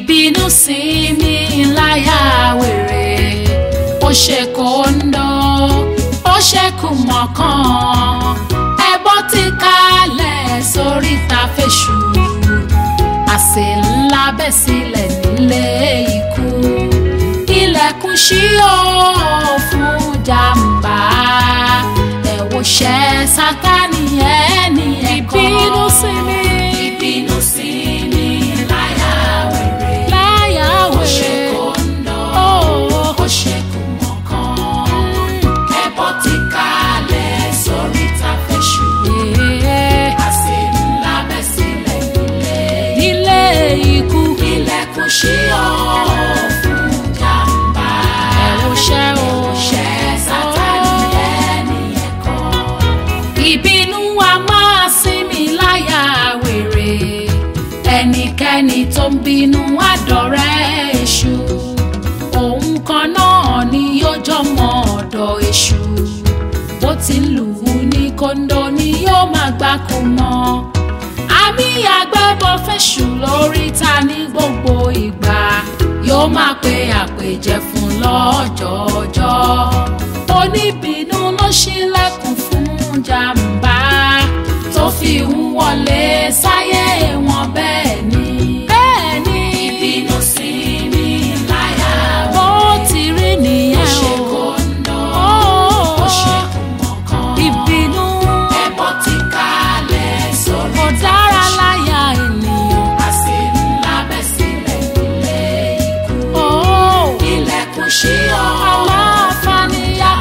ìbínú sí mi láyà wèrè ó ṣe kóńdó ó ṣe kùmọ̀kan ẹbọ ti kalẹ̀ sórí ta fèṣù àsè ńlá bẹ́ sílẹ̀ nílé ikú ilẹ̀kùn ṣí ó fún jàǹbá ẹ̀wòṣẹ́ sátánì ẹni ẹ̀kọ́ ìbínú sí mi ìbínú sí mi láyà wèrè láyà ó ṣe wèrè kóńdó ó ó ṣe kùmọ̀kan ẹbọ ti kalẹ̀ sórí ta fèṣù àsè ńlá bẹ́ sílẹ̀ nílé ilé ikú ilẹ̀kùn ṣí ọ́ fún jàǹbá ẹ̀wòṣẹ́ o ẹ̀wòṣẹ́ sátánì ẹni ẹ̀kọ́. ìbínú wa máa sinmi láyà wèrè ẹnikẹ́ni tó ń bínú àdọ̀rẹ́ èṣù òun kan náà ni yóò jọmọ ọ̀dọ̀ èṣù bó ti ń lù ú ní kóńdó ni yóò máa gbáko mọ́ àmì àgbẹ̀bọ̀ fẹ̀sù lórí ta ní gbogbo ìgbà yóò máa pe àpèjẹ fún lọ́jọ́ọjọ́ oníbínú ló ṣílẹ̀kùn fún jàǹbá tó fi ń wọlé sáyé wọn bẹ́ẹ̀ ni bẹ́ẹ̀ ni ìbínú sí mi láyà bó ti rí ó nìyẹn ṣe o kóńdó Ó, ó ṣe kùmọ̀kan ìbínú ẹbọ ti kalẹ̀ sórí kò dára láyà ènìyàn àsè ńlá bẹ́ sílẹ̀ nílé ikú ó ilẹ̀kùn ṣí ọ́ aláǹfààní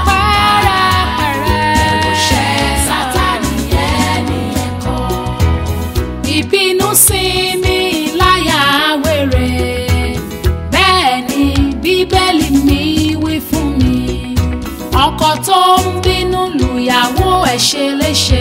apẹ́rẹ́pẹ́rẹ́ ẹ̀wòṣẹ́ sátánì ẹni ẹ̀kọ́ ìbínú sí mi láyà wèrè bẹ́ẹ̀ ni bíbélì mi wí fún mi ọkọ tó ń bínú lùyàwó ẹ̀ ṣe léṣe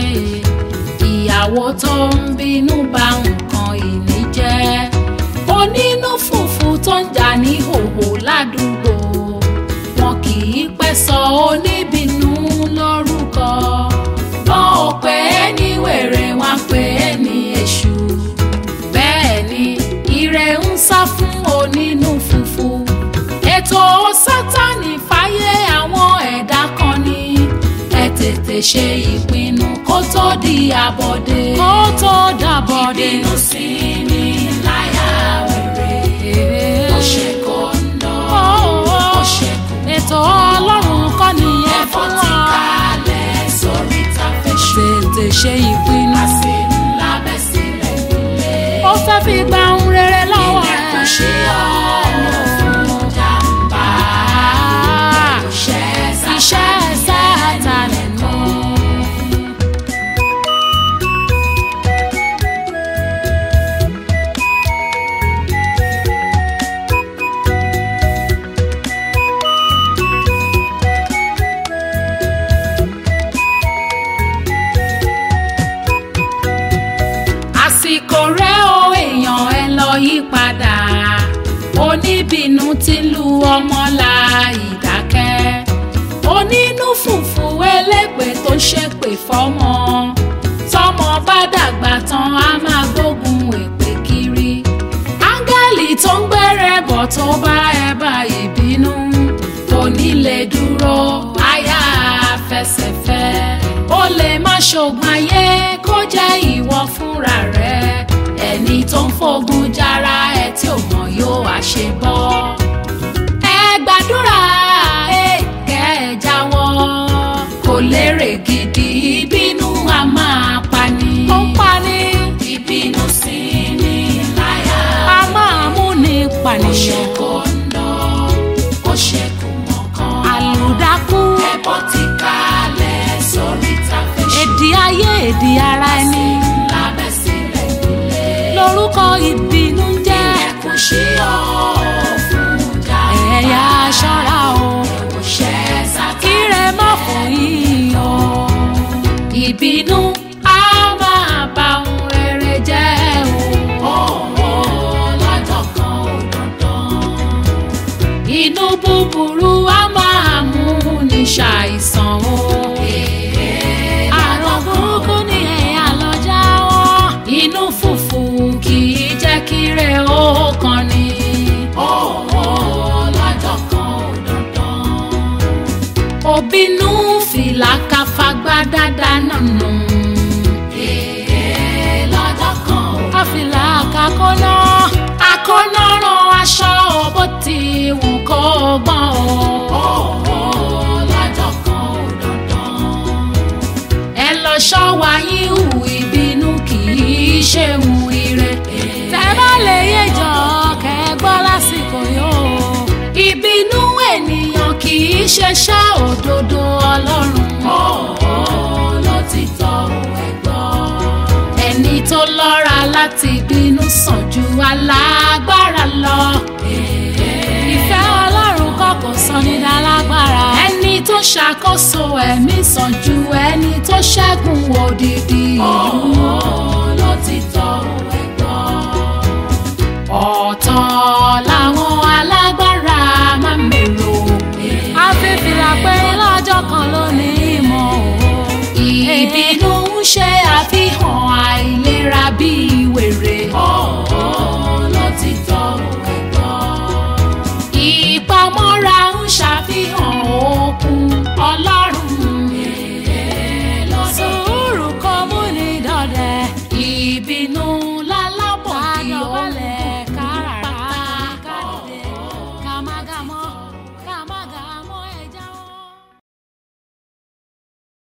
ìyàwó tó ń bínú bà nǹkan ìní jẹ́ onínú fùfú tó ń jà ní hòhò ládùúgbò wọn kì í pẹ́ sọ oníbínú lórúkọ wọn ò pè é ní wèrè wọn pè é ní èṣù bẹ́ẹ̀ ni ire ń sá fún onínú fùfú ètò sátánì fáyé àwọn ẹ̀dá kan ní ẹ tètè ṣe ìpinnu kó tó di àbọ̀dé kó tó dàbọ̀dé ìbínú sí mi láyà wèrè ó ṣe kóńdó ó ṣe kù ètò ọlọ́run kọ́ nìyẹn ẹ̀fọ́ fún ti wa kalẹ̀ sórí tàfẹ́ṣù tètè ṣe ìpinnu àsè ńlá bẹ́ sílẹ̀ nílé ó fẹ́ fi gba ohun rere lọ́wọ́ ilẹ̀kùn ṣí rẹ̀ ọ́ fún jàǹbá Ah, iṣẹ́ iṣẹ́ sátánì nù. àsìkò rẹ̀ o èèyàn ẹ lọ yí padà oníbínú ti lu ọmọ la ìdákẹ́ onínú fùfú elépè tó ń ṣépè fọ́mọ tọ́mọ bá dàgbà tán á máa gbógun èpè kiri áńgẹ́lì tó ń gbẹ́rẹ́ bọ̀ tó bá ẹ bá ìbínú kò ní lè dúró àyà fẹsẹ̀fẹ́ ó lè má ṣògùn ayé kó jẹ́ ìwọ fúnra rẹ ẹni tó ń fogun jára ẹ tí ò mọ̀ yóò wá ṣe bọ́ ẹ gbàdúrà ẹ kẹ́ ẹ jáwọ́ kò lérè gidi ìbínú a máa pani ó ń pa ní ìbínú sí ni láyà a máa mú ní ó ṣe pànìyàn kóńdó ó ṣe kùmọ̀kan àlùdákú ẹbọ ti kalẹ̀ sórí tàfẹ́ṣù èdè ayé èdè ara ẹni lábẹ́ sílẹ̀ nílé lórúkọ ìbínú ń jẹ́ ilẹ̀kùn ṣí ọ́ fún jàǹbá ẹ̀yà aṣọ́ra o ẹ̀wòṣẹ́ sátánì kíre má fún yín o. ìbínú á máa bà ohun rere jẹ́ o òun lọ́jọ́ kan ò dandan inú búburú á máa mú ní ṣàìsàn o àrùn burúkú ni ẹ̀yà lọ jáwọ́. inú fùfù kì í jẹ́ kí rẹ̀ ó kàn ní ṣeun ire. tẹ́ bá lè yéjọ kẹ́ ẹ gbọ́ lásìkò yóò. ìbínú ènìyàn kì í ṣe ṣá òdodo ọlọ́run. ọ̀ọ́ ló ti tọ́ ẹ gbọ́. ẹni tó lọ́ra láti bínú sàn ju alágbára lọ. ìfẹ́ ọlọ́run kọ̀kọ̀ sọ ní dálágbára. ẹni tó ṣàkóso ẹ̀mí sàn ju ẹni tó ṣẹ́gun òdìdí ìlú